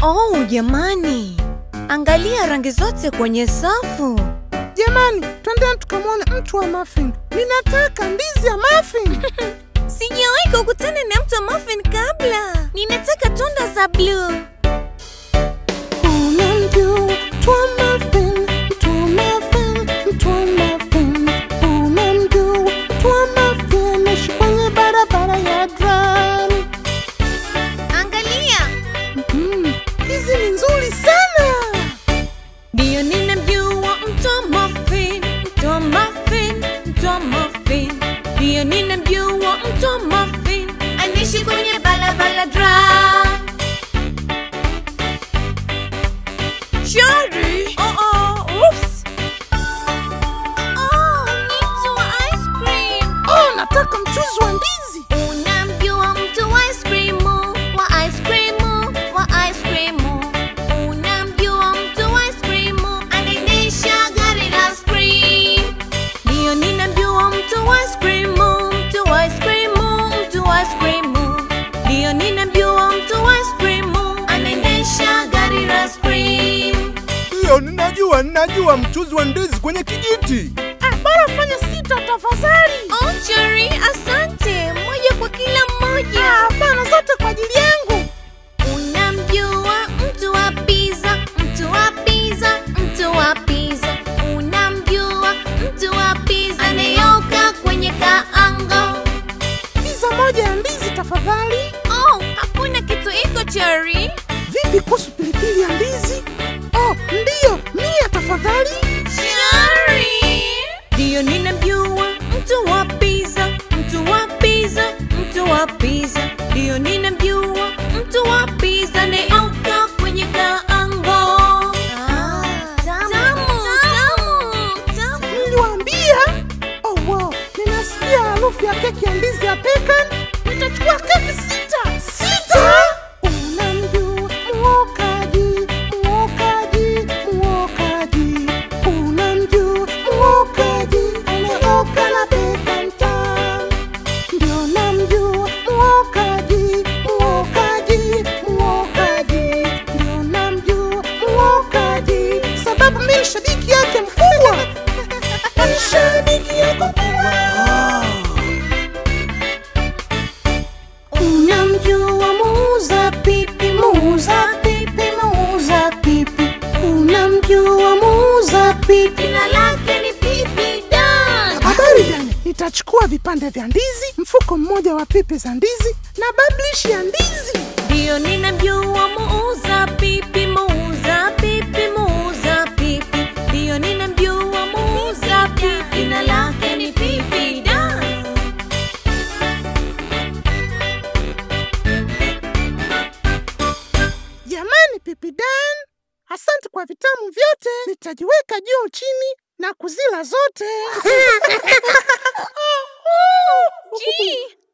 Oh, jamani, angalia rangi zote kwenye safu. Jamani, twendeni tukamwone mtu wa muffin. Ninataka ndizi ya muffin. Sijawahi kukutana na mtu wa muffin kabla. Ninataka tunda za blue. Unamjua mtu wa muffin, mtu wa muffin, mtu wa muffin. Unamjua mtu wa muffin, anaishi kwenye barabara ya drum. Angalia, Mm, hizi ni nzuri sana. ndiyo ninamjua mtu wa muffin, mtu wa muffin, mtu wa muffin. Ndiyo ninamjua mtu wa muffin, anaishi kwenye barabara dry. Shari! Oh, oh, oops. Oh, ni mtu wa ice cream. Oh, nataka mchuzi wa ndizi. Unamjua mtu wa ice cream, wa ice cream, wa ice cream. Unamjua mtu wa ice cream, anaendesha gari la ice cream. Ndio ninamjua mtu wa ice cream, mtu wa ice cream, mtu wa ice cream. Ndio ninamjua mtu wa ice cream, anaendesha gari la ice cream. Ndiyo, ninajua, ninajua mchuzi wa ndizi kwenye kijiti. Ah, bora fanya sita tafadhali. Oh, Jerry, asante. Moja kwa kila mmoja. Ah, Hapana, zote kwa ajili yangu. Unamjua mtu wa pizza, mtu wa pizza, mtu wa pizza. Unamjua mtu wa pizza anayoka kwenye kaango. Pizza moja ya ndizi tafadhali. Oh, hakuna kitu iko Cherry. Vipi kuhusu pilipili ya ndizi? Oh, ndiyo, mia tafadhali. Cherry. Ndio ninamjua mtu wa pizza, mtu wa pizza, mtu wa pizza. Ndio ninamjua mtu wa pizza anayoka kwenye kaango. Ah, tamu, tamu, tamu. Niliwaambia. Oh, wow, ninasikia harufu ya keki ya ndizi ya pecan. Nitachukua keki sita. Sita? Unamjua mwokaji, mwokaji, mwokaji. Unamjua mwokaji, anaoka na pecan tamu. Ndio namjua mwokaji, mwokaji, mwokaji. Ndio namjua mwokaji, sababu mimi ni shabiki yake mkubwa. Ni shabiki yako mkubwa. Unamjua muuza pipi, muuza pipi, muuza pipi. Unamjua muuza pipi. Jina lake ni Pipi Dan. Habari gani? Nitachukua vipande vya ndizi, mfuko mmoja wa pipi za ndizi na bablishi ya ndizi. Ndio ninamjua muuza pipi, muuza pipi, muuza pipi. Ndio ninamjua muuza pipi, jina lake ni Pipi Dan. Jamani, pipi Dan, asante kwa vitamu vyote. Nitajiweka juu chini na kuzila zote. Gee,